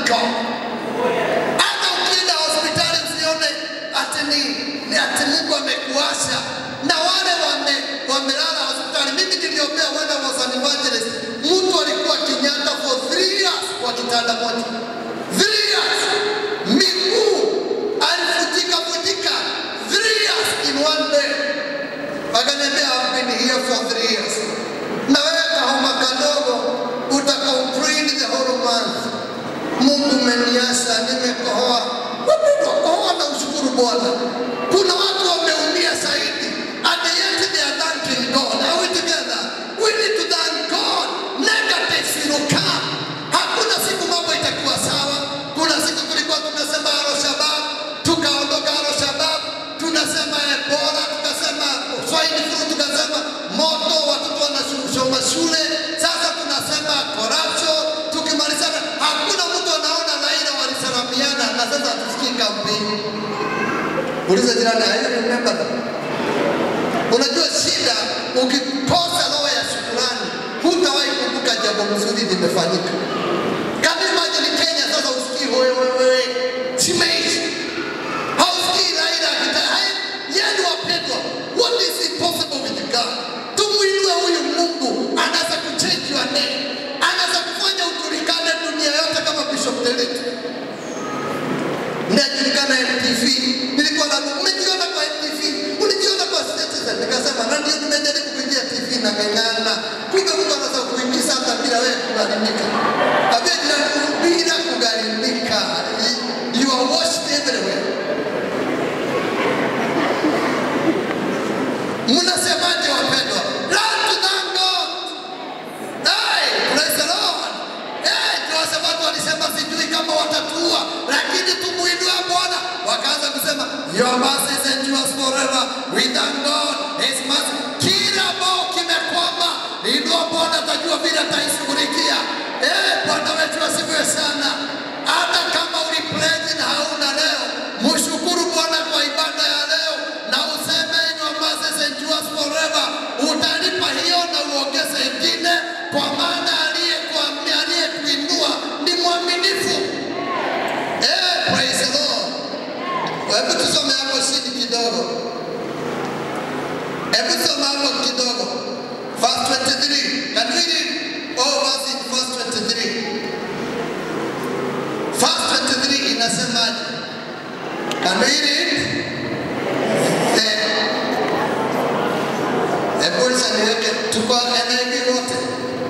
God. Hata ukienda hospitali usione ati ni, ni ati Mungu amekuasha na wale wame, wamelala hospitali. Mimi niliombea when I was an evangelist, mtu alikuwa Kenyatta for three years kwa kitanda moja, three years, miguu alifutika futika, three years in one day. Akaniambia I've been here for three years. Na wewe kahoma kadogo utakauprini the whole month. Mungu umeniasa, nimekohoa. Wapendwa, kohoa na ushukuru Bwana. Kuna watu wameumia zaidi. And yet they are thanking God. Are we together? We need to thank God. Negatives will come. Hakuna siku mambo itakuwa sawa. Kuna siku tulikuwa tunasema Al-Shabaab, tukaondoka Al-Shabaab, tunasema Ebola, tukasema Swahili flu, tukasema moto, watoto wanasoma shule. Sasa tunasema corruption, tukimalizana hakuna mtu anaona Raila walisalamiana na sasa hatusikii kampeni. Uliza jirani, I remember that. Unajua shida, ukikosa roho ya shukrani, hutawahi kumbuka jambo mzuri limefanyika. Can you imagine Kenya sasa usikii wewe wewe chimeishi hausikii Raila akita hai yenu wapendwa, what is impossible with God? Tumuinue huyu Mungu, anaweza kuchange your name, anaweza kufanya ujulikane dunia yote kama Bishop Derek najulikana MTV, nilikuwa na umejiona kwa MTV, ulijiona kwa Citizen, nikasema na ndio nimejaribu kuingia TV na ng'ang'ana, kumbe Mungu anaweza kuingiza hata bila wewe kugharimika, ambia jirani, bila kugharimika, you are watched everywhere. Mnasemaje wapendwa? Learn to thank God. Hey, praise the Lord. Hey, kwa sababu walisema sijui kama watatuua, lakini tumuinue Bwana. Wakaanza kusema your mercies endures forever. We thank God. His mercy. Kila bao kimekwama, inua Bwana, atajua vile ataishughulikia. Eh, Bwana wetu asifiwe sana. Hata kama ulipledge na hauna leo, mshukuru Bwana kwa ibada ya leo na useme your mercies endures forever. Utalipa hiyo na uongeze ingine, kwa maana aliyekuambia aliyekuinua ni mwaminifu. Eh, praise the Lord. Hebu tusome hapo chini kidogo. Hebu soma hapo kidogo. Verse 23. Can we read all verse in verse 23? Verse 23 inasemaje? Can we read? Eh, Hebu niweke tuko NIV wote.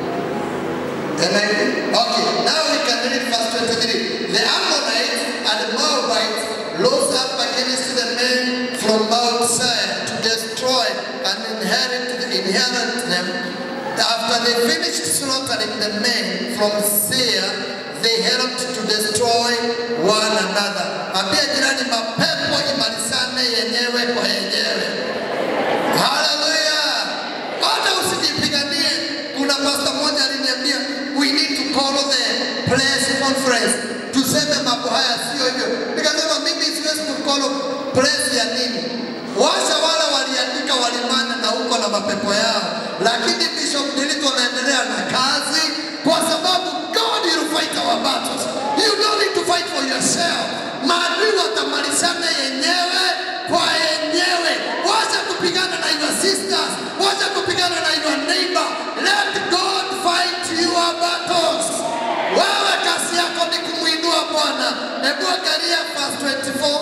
NIV. Okay, now we can read verse 23. The Ammonites and Moabites rose up against the men from Mount Seir to destroy and inherit, inherit them. After they finished slaughtering the men from Seir, they helped to destroy one another. Ambia jirani, mapepo imalizane yenyewe kwa yenyewe. Haleluya! Hata usijipiganie. Kuna pastor mmoja aliniambia we need to call the press conference, tuseme mambo haya, sio hivyo. Nikasema mimi siwezi kukolo press ya nini? Washa wale waliandika walimana na huko na mapepo yao, lakini Bishop Ndilitu anaendelea na kazi kwa sababu God will fight our battles. You don't need to fight for yourself. Maadui watamalizana yenyewe kwa yenyewe. Wacha kupigana na your sisters, wacha kupigana na your neighbor. Let God fight your battles. Wewe kazi yako ni kumwinua Bwana. Hebu angalia verse 24.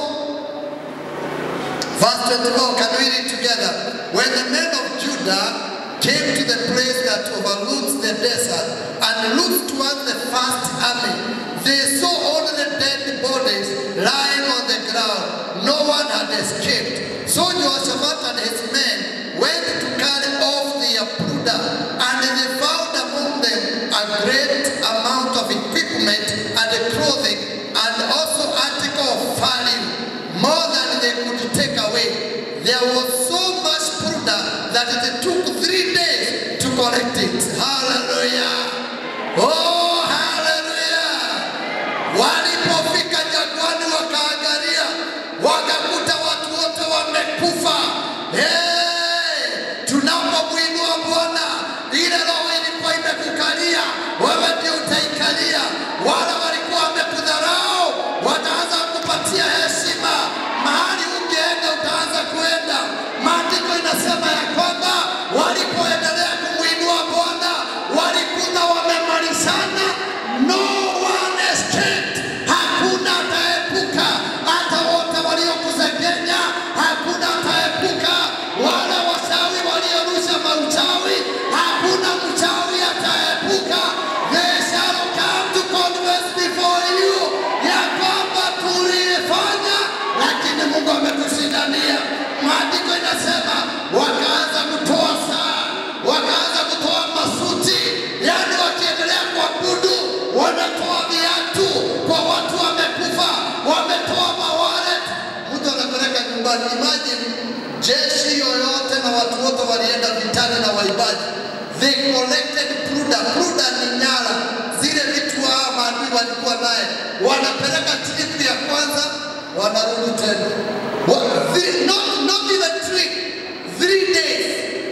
Verse 24, can we read together? When the men of Judah came to the place that overlooks the desert and looked towards the first army, they saw only the dead bodies lying on the ground. No one had escaped. So Jehoshaphat and his men went to carry off their plunder, and they found among them a great amount of equipment and clothing, and also article of value, more than they could take away. There was so much plunder that it took three days to collect it. Hallelujah. Oh, hallelujah. Walipofika jangwani wakaangalia, wakakuta watu wote wamekufa. Hey, tunapomwinua Bwana, ile roho ilikuwa imekukalia, wewe ndio utaikalia. Wale walikuwa wamekudha Tanzania. Maandiko inasema wakaanza kutoa saa, wakaanza kutoa masuti, yaani wakiendelea kuabudu wanatoa viatu kwa watu wamekufa, wametoa mawalet, mtu anapeleka nyumbani. Imagine jeshi yoyote na watu wote walienda vitani na waibaji, they collected pruda. Pruda ni nyara, zile vitu hao maadui walikuwa naye, wanapeleka tripu ya kwanza, wanarudi tena Wa- three- not, not even three, three days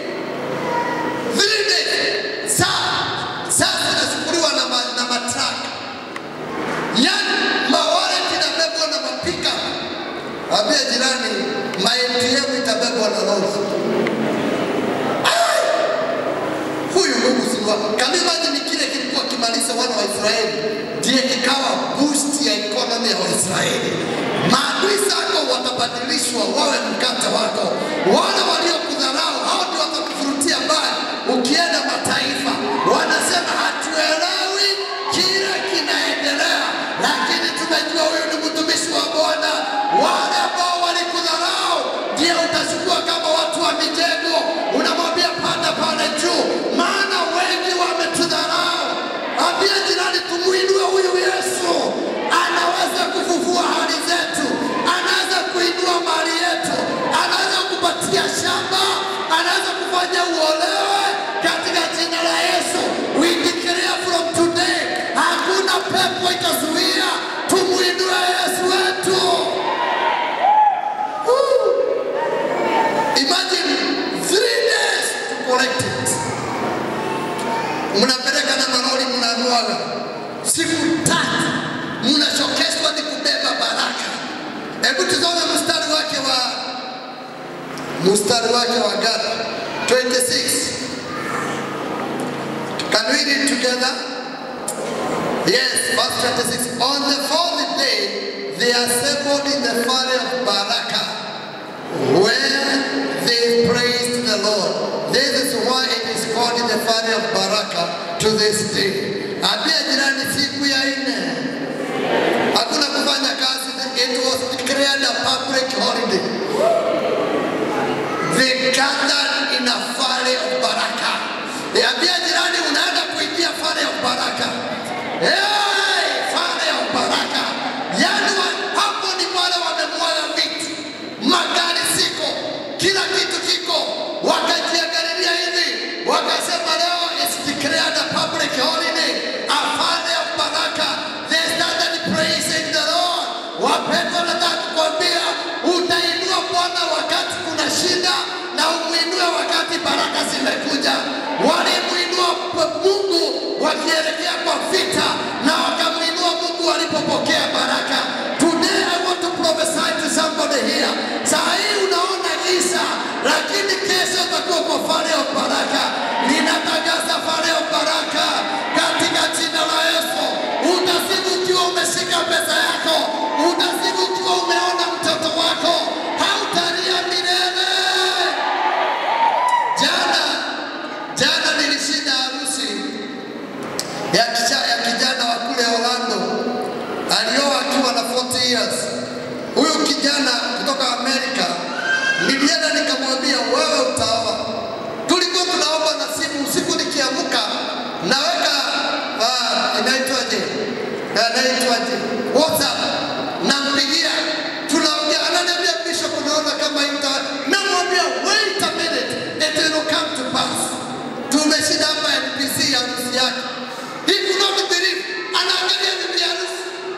Three days. Saa saa zinachukuliwa na, ma, na matraka, yaani mawalet inabebwa na mapika. Ambia jirani, my ATM itabebwa na lori. Ai! Huyu Mungu si wa Can you imagine kile kilikuwa kimaliza wana wa Israeli, ndiye kikawa boost ya economy ya Waisraeli. Maadui zako watabadilishwa wawe mkate wako, wale waliokudharau hao ndio watakufurutia mbali. Ukienda mataifa wanasema hatuelewi kile kinaendelea, lakini tumejua huyu ni mtumishi wa Bwana. Wale ambao walikudharau ndio utachukua kama watu wa mijengo, unamwambia panda pale juu, maana wengi wametudharau. Ambia jirani, tumuinue huyu Yesu, anaweza kufufua hali zetu, anaweza kuinua mali yetu, anaweza kupatia shamba, anaweza kufanya uolewe katika jina la Yesu. We declare from today, hakuna pepo itazuia, tumuinue Yesu wetu. Woo! Imagine three days to collect it. Mnapeleka na malori mnamwaga, siku tatu mnachokeshwa ni kubeba baraka. Hebu tuzome mstari wake wa mstari wake wa Gada 26. Can we read together? Yes, verse 26. On the fourth day, they assembled in the valley of Baraka, where they praised the Lord. This is why it is called in the valley of Baraka to this day. Ambia jirani siku ya nne hakuna kufanya kazi. It was declared a public holiday. They gathered in a valley of Baraka. Ambia jirani unaenda kuingia valley of Baraka. Hey, valley of Baraka. Yaani wa- hapo ni wale wamemwaga vitu, magari ziko, kila kitu kiko, wakajiangalilia hivi, wakasema leo is declared a public holiday, a valley of Baraka. They started praising the Lord. Wapendwa, nataka kukwambia utainua Bwana wakati kuna shida na umuinue wakati baraka zimekuja. Walimuinua p- Mungu wakielekea kwa vita na wakamuinua Mungu walipopokea baraka. Today I want to prophesy to somebody here. Saa hii unaona giza, lakini kesho utakuwa kwa fare of baraka. Ninatangaza fare of baraka katika jina la Yesu. Utasibu ukiwa umeshika pesa yako, utasibu ukiwa umeona mtoto wako, hautalia milele. Jana jana nilishinda harusi ya, kicha, ya kijana wa kule Orlando, alioa akiwa na 40 years. Huyu kijana kutoka Amerika, nilienda nikamwambia, wewe utaoa. Tulikuwa tunaomba na simu usiku, nikiamka naweka ah, inaitwaje, inaitwaje, WhatsApp, nampigia, tunaongea, ananiambia Bishop, unaona kama ita, namwambia wait a minute, it will come to pass. Tumeshinda hapa NPC ya harusi yake. He could not believe, anaangalia bibi harusi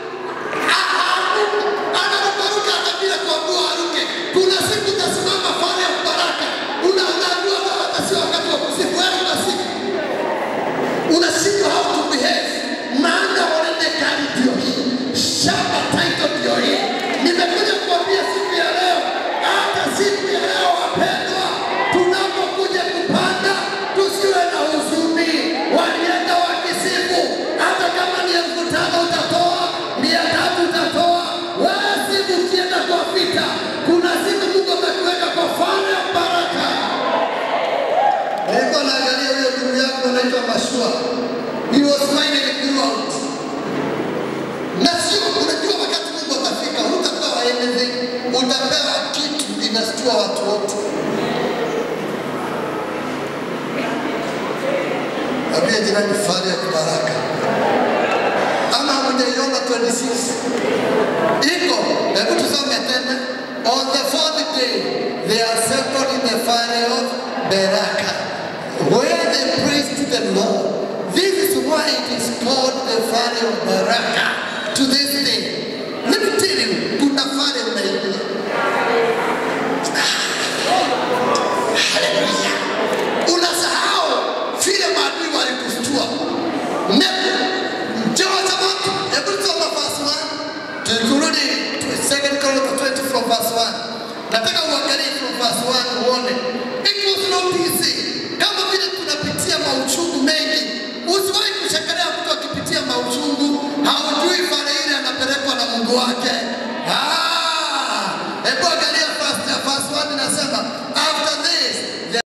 anarukaruka hata bila kuambiwa aruke. Kuna siku utasimama pale ya baraka, Una- unaambiwa wewe hata sio wakati wa kusifu, wewe unasifu, unashindwa how to behave, maana already kali ndio hii, shamba title ndio hii. Nimekuja kuambia siku ya leo, hata siku ya leo wapendwa, tunapokuja kupanda tusiwe na huzuni. Walienda wakisifu, hata kama ni elfu tano kustua watu wote. Ambia jirani fahari ya baraka. Ama hamjaiona 26 iko? Hebu tusome tena. On the fourth day they assembled in the valley of Beraka, where they praised the Lord. This is why it is called the valley of Beraka to this day. Let me tell you, kuna valley unaingia. Haleluya. Unasahau vile maadui walikustua. Nebu, Jehoshaphat, hebu tusome verse 1. Turudi to 2 Chronicles 20 from verse 1. Nataka uangalie from verse 1 uone. It was not easy. Kama vile tunapitia mauchungu mengi, usiwahi kushangaa mtu akipitia mauchungu, haujui pale ile anapelekwa na Mungu wake. Ah,